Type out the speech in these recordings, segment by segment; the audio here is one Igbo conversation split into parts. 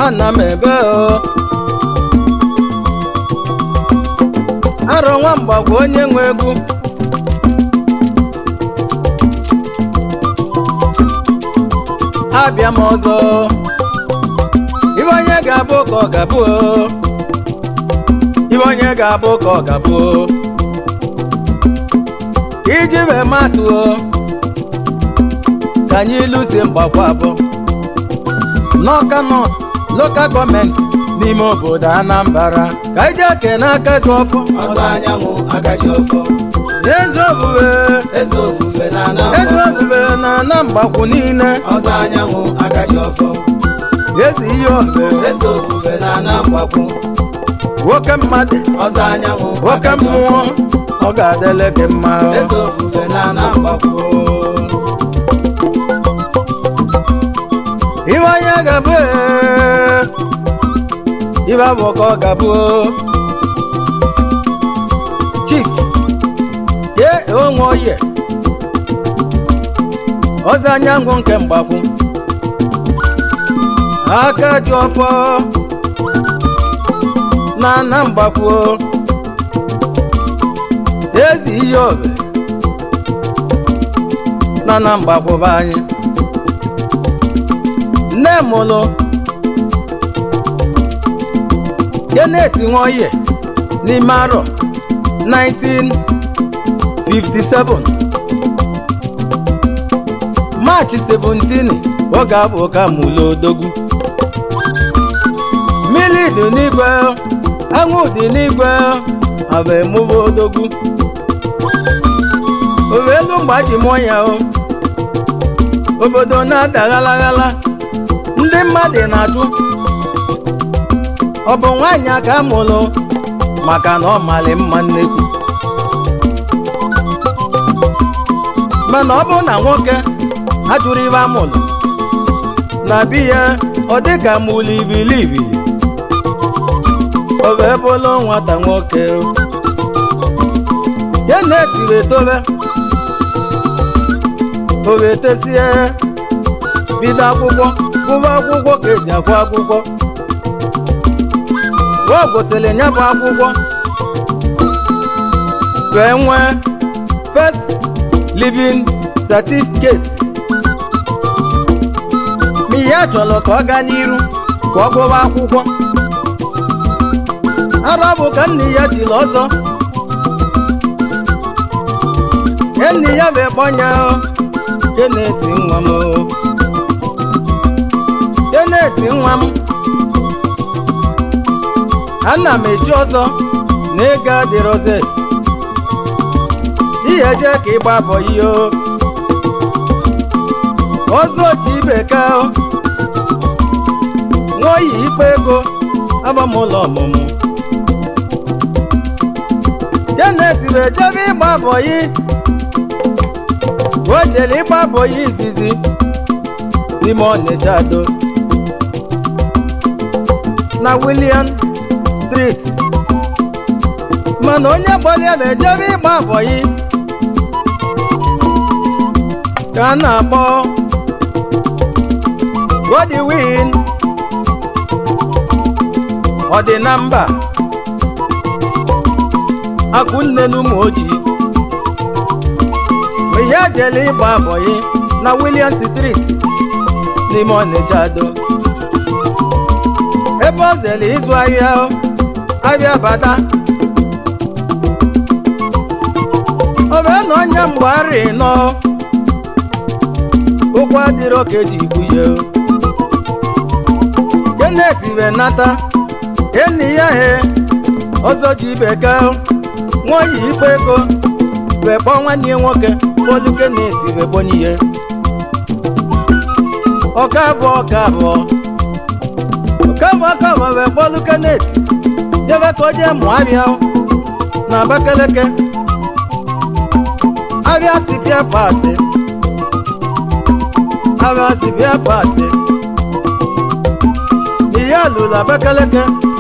ana m ebe o arọ nwamba bụ onye nwe egwu abịa m ọzọ ibe onye ga-abụ ka ọ ga-abụ o. ibe onye ga-abụ ka ọ ga-abụ o. iji wee matụ o ka anyị lụzie mgbakwa abụọ n'ọka nọt lokal gọọmenti n'ime obodo anambra ka anyị jee kene aka ji ọfọ ọzọ anyanwụ agaji ọfọ eze ofufe eze ofufe na eze anambra ofufe na ana mgbakwu niile ọzọ anyanwụ agaji ọfọ eze ihe ofe eze ofufe na anambrakwu nwoke mmadụ ọzọ anyanwụ nwoke agaji mmụọ ọfọ. ọ ga-adịle gị mma eze ofufe na anambrakwu ibe onye ga-abụ ee, ibe abụ ka ọ ga-abụ chief ye onwe oye ọzọ anyanwụ nke mgbakwu aka ji ọfọ na ana mgbakwu ezi ihe obe na na mgbakwụba anyị nne mụlụ Kenneth Nwoye n'ime arọ 1957 Maachị 17 ọ ga-abụ ka mụlụ odogwu mmiri dị n'igwe anwụ dị n'igwe abụ emụba odogwu owelu mgbe ji mụọ ya o obodo na-ada ghalaghala ndị mmadụ na-ajụ ọ bụ nwaanyị a ka amụrụ maka na ọ mali mma nnekwu mana ọ bụ na nwoke ajụrụ ibe amụrụ na bi ya ọ dị ka mụlụ ivilivili ọ bụ ebe ụlọ nwata nwoke ya na-etiri etobe o wee tesie bido akwụkwọ gụba akwụkwọ ka eji agụ akwụkwọ o gosiri ya bụ akwụkwọ wee nwee first living certificate ma ihe a chọrọ ka ọ gaa n'iru ka ọ gụba akwụkwọ ara bụ ka nna ya tiri ọzọ enyi ya bụ ekponya Kenneth nwa m o. Kenneth nwa m ana m eji ọzọ na ego adịrọze ihe je ka ịgba bọ ihe o ọzọ ji ibeka o nwoyi ikpe ego agbamụlọ ọmụmụ Kenneth bụ ejebe ịgba bọyị o jere ịgba bọyị izizi n'ime Ọnịcha do na William Street mana onye kpọrọ ya bụ ejebe ịgba bọyị ka a na-akpọ Godwin ọ dị na mba akụnne n'ụmụ ojii ihe jele ịgba abọyị na William Street n'ime Ọnịcha do ebe ọ zere ịzụ ahịa ahịa bata o wee na onye mgbe arị nọ ụkwụ adịrọ ka eji igbu ya Kenneth wee nata enyi ya he ọzọ ji ibeka nwaoyi ikpe ego wee kpọọ nwanne ya nwoke Pọl Kenneth wee gbonye ihe ọka abụọ ọka abụọ ọka abụọ ọka abụọ wee kpọlụ Kenneth jebe ka o jee mụọ abịa na Abakaliki abịa si bịa paasị abịa si bịa paasị ihe alụrụ Abakaliki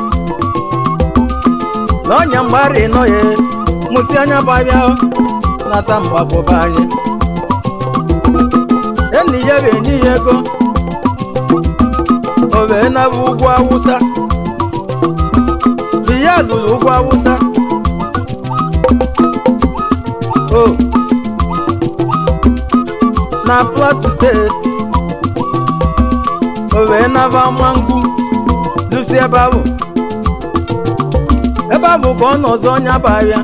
na ọnya mgbari nọ ya mụsị anya bụ abịa nata mgbapụba anyị enyi ya bụ enyi ya ego o wee naba ugwu awụsa ya lụrụ ugwu awụsa o na plateau steeti o wee naba mangwu lusi ebe ahụ ebe ahụ ka ọ nọzọ ọnya bụ ahịa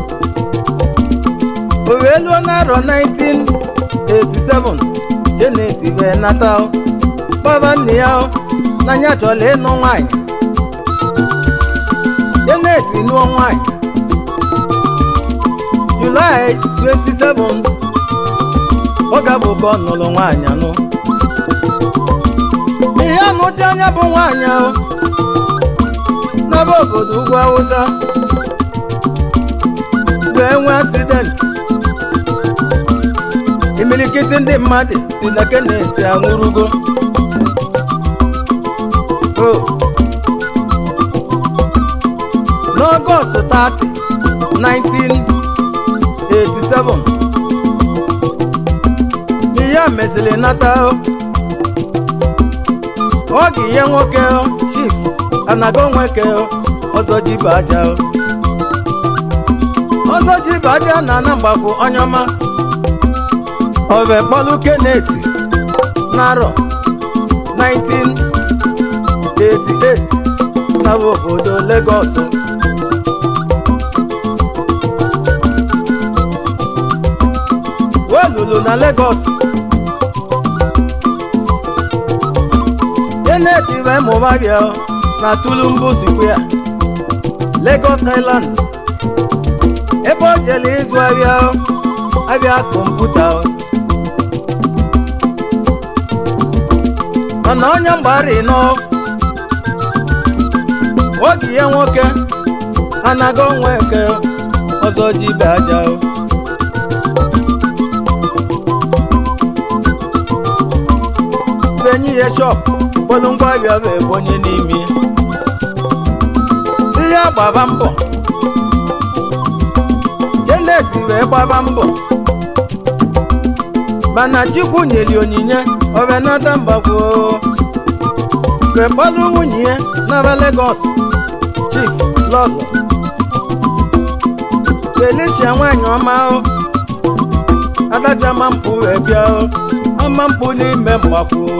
o wee lụọ n'arọ 1987 Janet wee nata o kpọba nne ya o n'anya chọrọ ịnụ nwaanyị Janet nụọ nwaanyị Julaị 27 ọ ga-abụ ka ọ nụrụ nwaanyị anụ ihe anụcha anya bụ nwaanyị ahụ n'ebe obodo ugwu awụsa wee nwee asidenti imilikiti ndị mmadụ si na Kenneth anwụrụgo o n'ọgọst 30 1987 ihe a meziri nata oge ihe nwoke chief anago nweke ọzọ jibe aja ọzọ jibe aja na anambakwu onye ọma obe kpọlụ Kenneth n'arọ 1988 na obodo Lagos welulu na Lagos Kenneth wee mụba bịa na Tulumbu Square Lagos Island ebe o jere ịzụ ahịa abịa kọmputa mana onye mgbari nọ oge ya nwoke anaghị onwe eke ọzọ jibe aja benyi ya shop kpọlụ ngwa abịa bụ ebonye n'ime ihe gbaba mbọ Kenneth wee gbaba mbọ mana Chukwu nyeli onyinye obenata mgbagwo wee kpọlụ nwunye ya n'aba Lagos Chief Lọlọ Felicia nwanyị ọma adasi ama mkpu wee bịa ama mkpu n'ime mgbakwo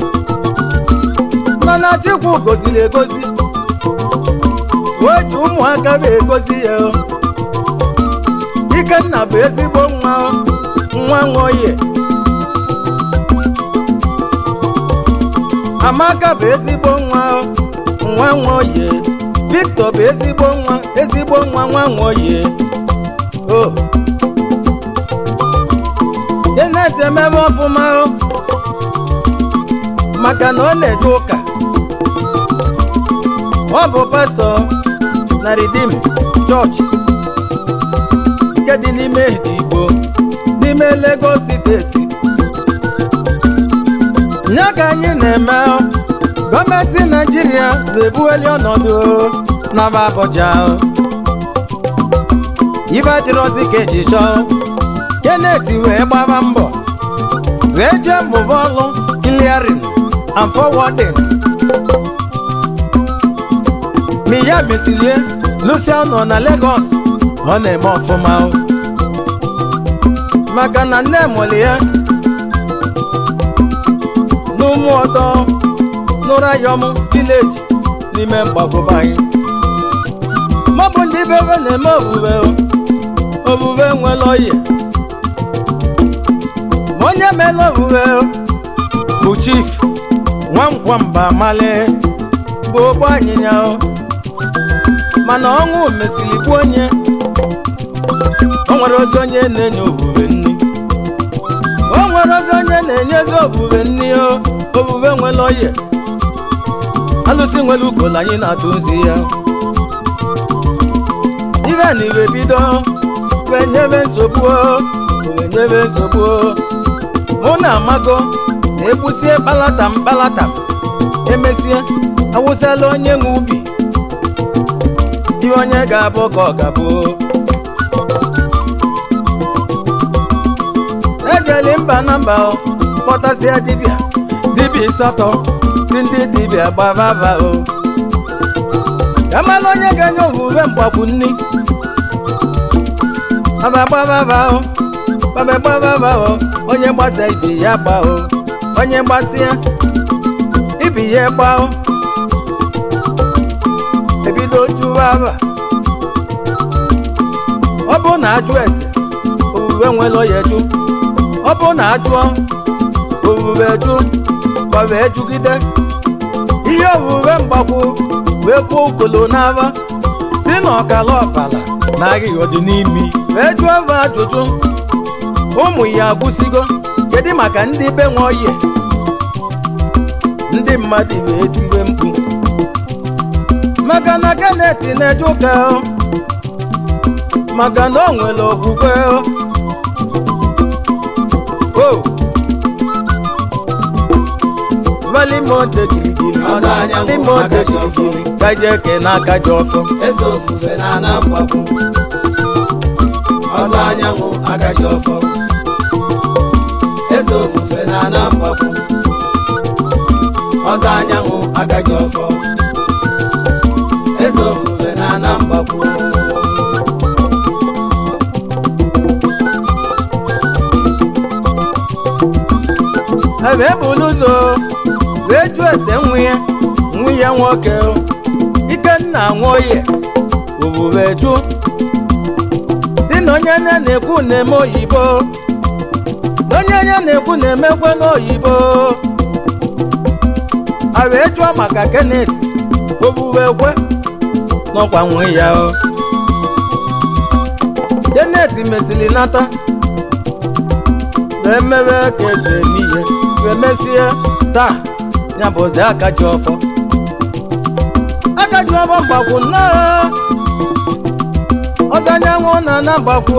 mana Chukwu goziri egozi wee ji ụmụaka bụ egozi ya Ikenna bụ ezigbo nwa nwa nwoye Amaka bụ ezigbo nwa nwa nwoye Victor bụ ezigbo nwa ezigbo nwa nwa nwoye o Kenneth emebe ọfụma maka na ọ na-eje ụka ọ bụ pastọ na Redeem chọọchị nke dị n'ime Edigbo n'ime Lagos steeti nye ka anyị na-eme gọọmenti Naijiria na-ebuweli ọnọdụ n'aba Abuja ife adịrọzi ka eji chọọ Kenneth wee gbaba mbọ wee jee mụba ọlụ clearing and forwarding ma ya mesilie Lucia nọ na Lagos ọ na-eme ọfụma maka na nne mụrụ ya n'ụmụ ọdọ n'ụrayọm vileji n'ime mgbagwobe anyị mọbụ ndị bebe na-eme obube obube nwere oyi ma onye mere obube bụ chief nwamkwamba mali bụ ogbo anyịnya mana ọnwụ mesiri gbuo onye o nwere ozi onye na-enye obube nni o nwere ozi onye na-enyezi obube nni o obube nwere oye alụsị nwere ukolo anyị na-atụ nzi ya ibe na iwe bido wee nyebe nsogbu wee nyebe nsogbu mụ na amago na-egbusie kpalatam kpalatam emesie awụsala onye nwe ubi ihe onye ga-abụ ka ọ ga-abụ ejeli mba na mba kpọtasie dibịa dibịa ịsatọ si si ndị dibịa gbavava o amala onye ga-enye owuwe mgbakwu nni abagbavava o babagbavava o onye gbasa ibi ya gba o onye gbasịa ibi ya gba o ebido jụwaba ọ bụ na ajụ ese owuwe nwere ya jụ ọ bụ na ajụọ owuwe jụ gbawe jụgide ihe owuwe mgbakwu wee kwuo ukolo n'aba si na ọkala ọbala na agịghị ọdị n'imi wee jụọ ebe ajụjụ ụmụ ya agwụsigo kedu maka ndị be nwe oyi ndị mmadụ wee tiwe mkpu maka na Kenneth na-eje ụka o. maka na o nwere okwukwe o. o valimote girigiri Ọzọ anyanwụ valimote aka ji ọfọ. girigiri kaje ke n'aka ji ọfọ eze ofufe na ana mgbapụ ọzọ anyanwụ agaji ọfọ eze ofufe na ana mgbapụ ọzọ anyanwụ agaji ọfọ eze ofufe na ana mgbapụ ebe bulu ụzọ wee jụọ ese nwa ya nwa ya nwoke o. ikenna nwoye owuwe jụ si na onye ya na-ekwu na-eme oyibo na onye ya na-ekwu na-emekwe n'oyibo a wee jụọ maka Kenneth owuwe kwe n'ọkwa nwe ya o Kenneth mesịrị nata wee mewe ka eze eme ihe wee mesie taa ya bụzi aka ji ọfọ aka ji ọfọ mgbakwu nnọọ ọzọ anyanwụ na na mgbakwu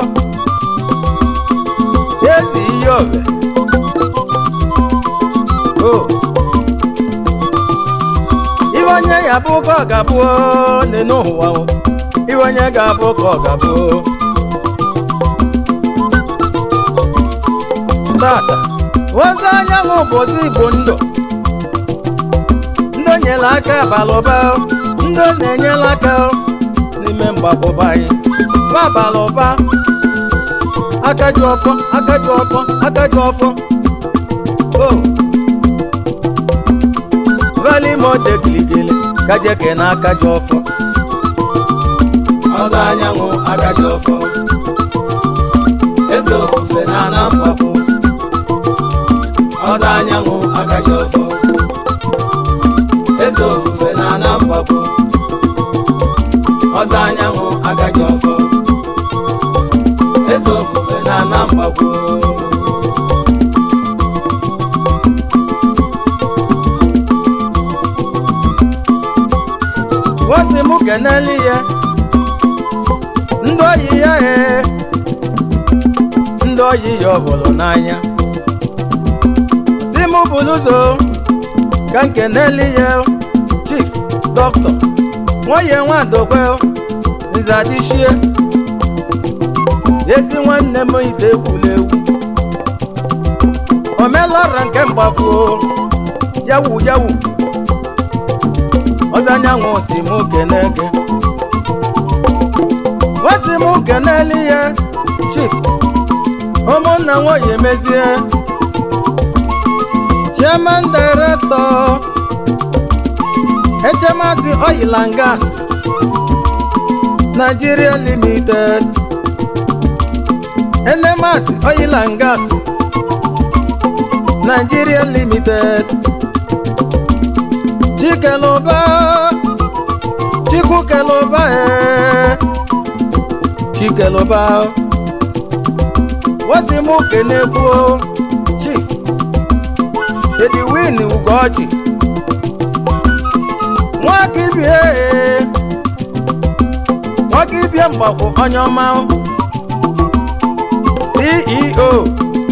ezi ihe obe o iwe onye ya bụ ka ọ ga-abụ n'enu ụwa o. iwe onye ga-abụ ka ọ ga-abụ tata ozi anyanwụ bụ ozi igbo ndụ ndị nyere aka abalụba ndị na-enyere aka n'ime mgbakwụba anyị ba abalụba aka ji ọfọ aka ji ọfọ aka ji ọfọ o valimote giligili kajeke na aka ji ọfọ ọzọ anyanwụ agaji ọfọ eze ofufe na ana mgbapụ ọzọ anyanwụ agaji ọfọ eze ofufe na ana mgbapụ ọzọ anyanwụ agaji ọfọ eze ofufe na ana mgbapụ wosi mụ keneli ya ndị oyi ya ee ndị oyi ya ọbụlụ n'anya si mụ bụrụ ụzọ ka nkeneli ya chief dọkịta nwoye nwadokwe nzadishie ezi nwanne m ite egwula egwu omelọra nke mgbakwu yawu yawu ọzọ anyanwụ si mụ kenege wasi mụ keneli ya chief ụmụnna nwoye mezie chairman director echemasi oil and gas nigeria limited enemasi oil and gas nigeria limited chikeluba chikukeluba ee chikeluba wasimu kenegbuo chief ediwin ugoji nwakibie ee nwakibie mgbakwu onye ọma ceo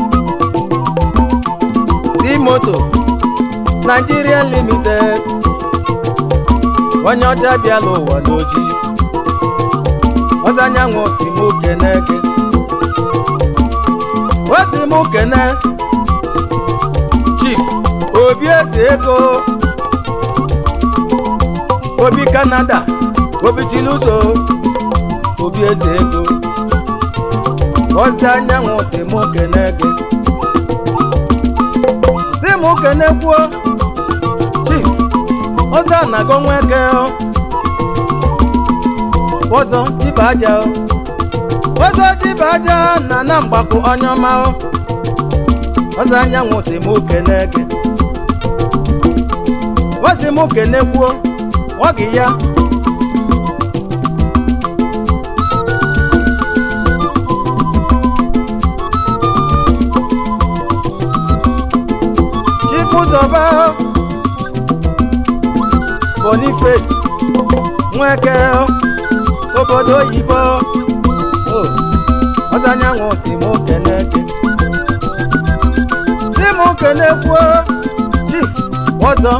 c-moto nigeria limited onye ọcha bịala ụwa n'oji ọzọ anyanwụ si mụ keneke o si mụ kene chief obi eze ego obi kanada obi chiluzo obi eze ego ozi anyanwụ si mụ kene gị si mụ kene kwuo chief ọzọ anago nweke ọzọ jibe aja ọzọ jibe aja na na mgbakọ onye ọma ọzọ anyanwụ si mụ kene gị ọ si mụ kene kwuo ọ gị ya chikwuzọba boniface nweke obodo oyibo ọzanyanwụ si mụ kene gị si mụ kene kwuo chief ọzọ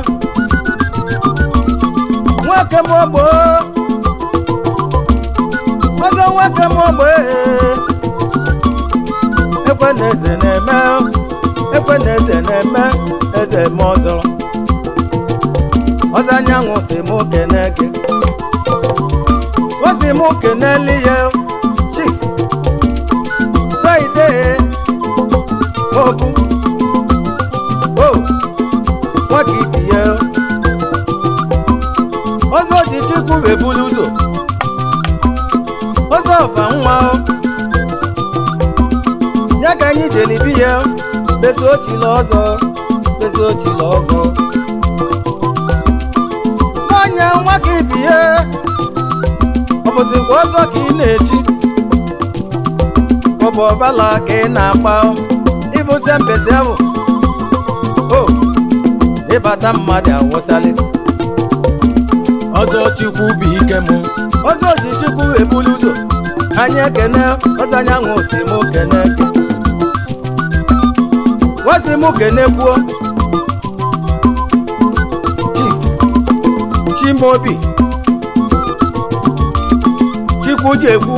nwoke m ogbo ọzọ nwoke m ogbo ekwe na eze na-eme ekwe na eze na-eme eze m ọzọ ọzọ anyanwụ si mụ kene gị o si mụ keneli ya chief fraịde obu o nwoke ibi ya ọzọ ji chukwu wee bulu ụzọ ọzọ ọba nwa ya ka anyị jelibi ya bezo ochila ọzọ bezo ochila ọzọ onye nwa ka ibi ya ọ bụzikwa ọzọ ka ị na-eji ọ bụ ọbala ka ị na-agba ịbụze mbezi ahụ o ịbata mmadụ awụsali ọzọ chukwu bụ ike mụ ọzọ ji chukwu ebulu ụzọ anyị ekene ọzọ anyanwụ si mụ kene ke wasi mụ kene kwuo chief chimobi chukwu ji ekwu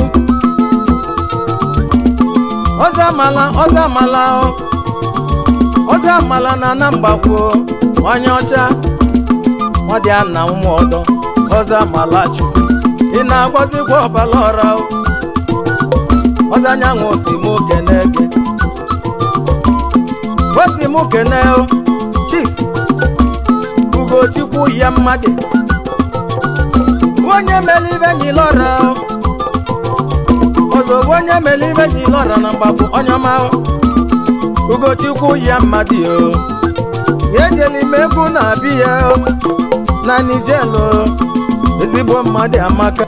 ọzọ amala ọzọ amala ọzọ amala na anamgbakwuo onye ọcha ọ dị ana ụmụ ọdọ ọzọ amala chukwu ị na-agwazikwa ọbala ọra ọzọ anyanwụ si mụ kene gị o si mụ kene chief ugochukwu ya mmadụ onye mere ibe nyilọra ọzọ bụ onye mere ibe nyilọra na mgbapụ onye ọma ugochukwu ya mmadụ ya ejela ime egwu na-abịa ya na nijelu ezigbo mmadụ amaka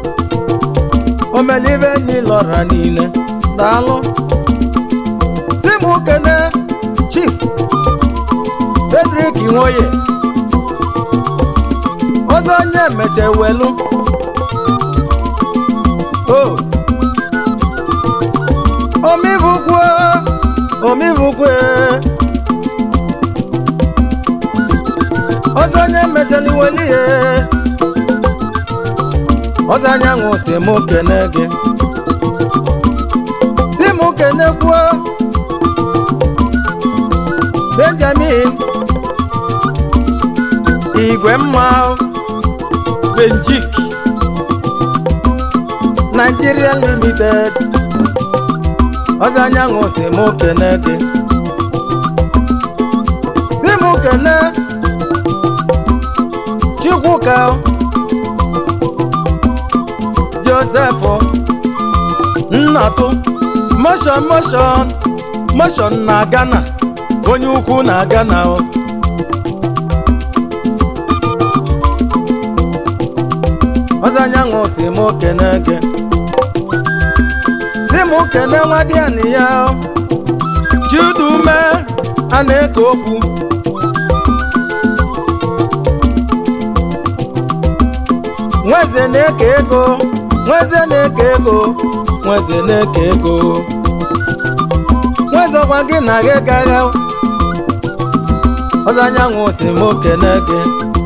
omelive nyilọra niile daalụ si m kene chief Frederick Nwoye ọzọ onye meche welu o omivukwe omivukwe ọzọ onye mecheli weli ihe ọzọ anyanwụ si mụ kene gị si mụ kene kwuo benjamin igwe mma benjik nigeria limited ọzọ anyanwụ si mụ kene gị si mụ kene chukwuka joseph nnatụ moshon moshon moshon na ghana onye ukwu na ghana o ọzọ anyanwụ si mụ kene gị si mụ kene nwa dị anị ya chidume a na-eke okwu nweze na-eke ego nweze na-eke ego nweze na-eke ego nwezekwa gị na gị gagha ọzọ anyanwụ si mụ kene gị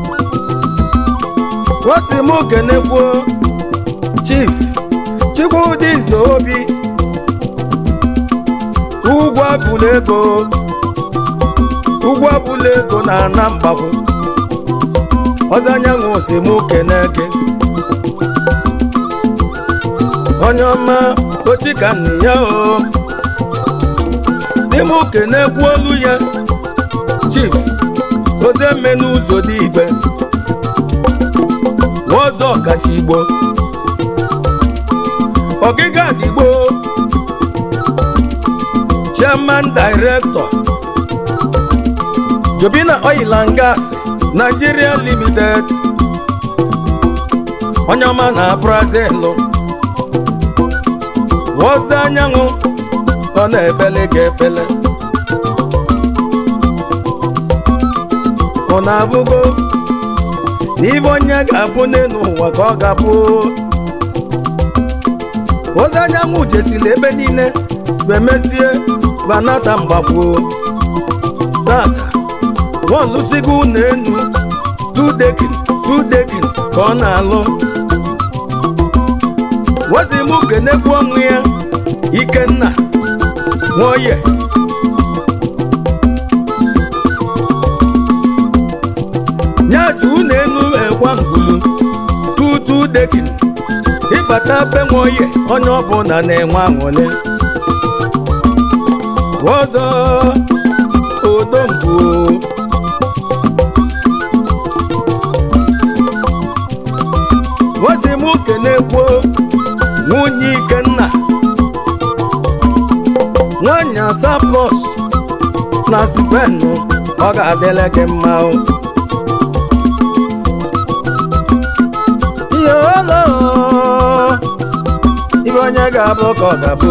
o si mụ kene kwuo chief chukwudị obi ugwu abụla ego ugwu abụla ego na ana mgbakwu ọzọ anyanwụ si mụ keneke onye ọma ochi ka nne ya o si mụ kenekwu olu ya chief ozemme n'ụzọ dị igbe ọzọ kasị igbo ọgịga dịgbo chairman director jobina oil and gas nigeria limited onye ọma na brazil wọza anyanwụ ọ na-ebele ga ebele ọ na-abụgo n'ibe onye ga-abụ n'elu ụwa ka ọ ga-abụ ozi anyanwụ jesili ebe niile wee mesie banata mgbagbuo tata nwaolusigo ụlọ enu tudekin tudekin ka ọ na-alụ wezimụ kenekwu ọnwụ ya ikenna nwoye nyaji ụlọ enu ekwa ngulu tutu dekin ịbata be nwoye onye ọbụla na-enwe aṅụle ọzọ odomgbu ozi m kenekwuo nwunye ikenna nwanyị asaa plus na spenụ ọ ga-adịle gị mma o yolo ibe onye ga-abụ ka ọ ga-abụ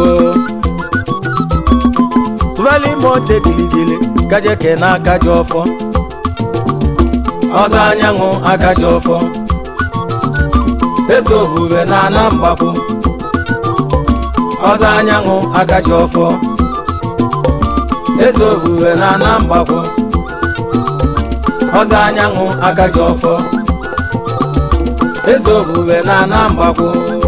sụvali monde giligili kajeke n'aka ji ọfọ ọzọ anyanwụ aka ji ọfọ eze ofufe na ana mgbapụ ọzọ anyanwụ aka ji ọfọ eze ofufe na ana mgbapụ ọzọ anyanwụ aka ji ọfọ eze ofufe na ana mgbapụ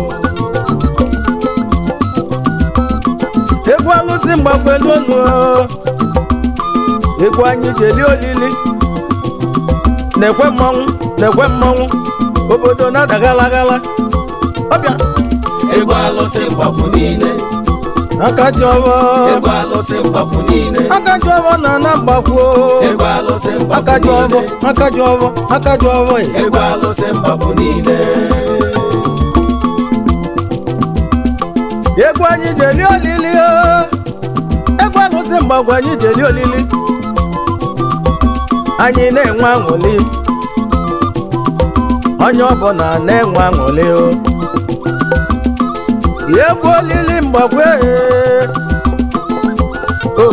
egwu alụsị mgbakwelu ọnụ egwu anyị jeli olili na-ekwe mmanwụ na-ekwe mmanwụ obodo na-adagalagala ọbịa egwu alụsị mgbapụ niile aka ji ọbọ egwu alụsị mgbapụ niile aka ji ọbọ na na mgbakwo egwu alụsị aka mgbapụ ji ọbọ niile aka ji ọbọ aka ji ọbọ ị. egwu alụsị mgbapụ niile egwu anyị jeli olili o egwu alụsị mgbagwo anyị jeli olili anyị na-enwe aṅụli onye ọbụla na-enwe aṅụli o egwu olili mgbagwo ee. o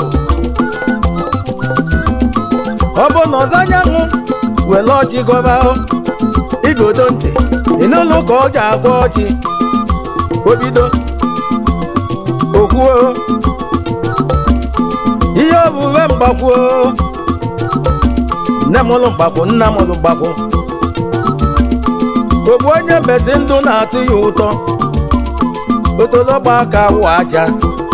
ọ bụ na ọzọ anyanwụ were ọjị gọba o igodo ntị dị n'ụlọ ka ọ ga-agwa ọjị obido okwuo ihe obuwe mgbakwuo nne m ụlụ mgbakwu nna m ụlụ mgbakwu ogbu onye mbezi ndụ na-atụ ya ụtọ otologba aka wụ aja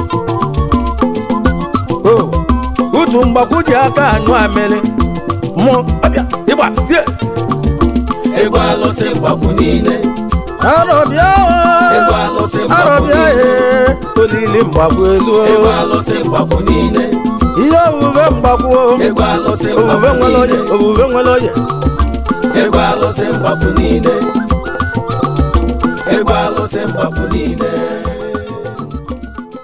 o utu mgbakwu ji aka anyụ amịrị mụ ọbịa ịgba tie egwu alụsị mgbapụ niile arọbịa Egwu alụsị mgbakwu arọbịa niile. ee olili mgbakwu elu o. egwu alụsị mgbapụ niile ihe omume mgbakwu egwu alụsị omume mgbapụ nwere onye niile omume nwere onye egwu alụsị mgbapụ niile egwu alụsị mgbapụ niile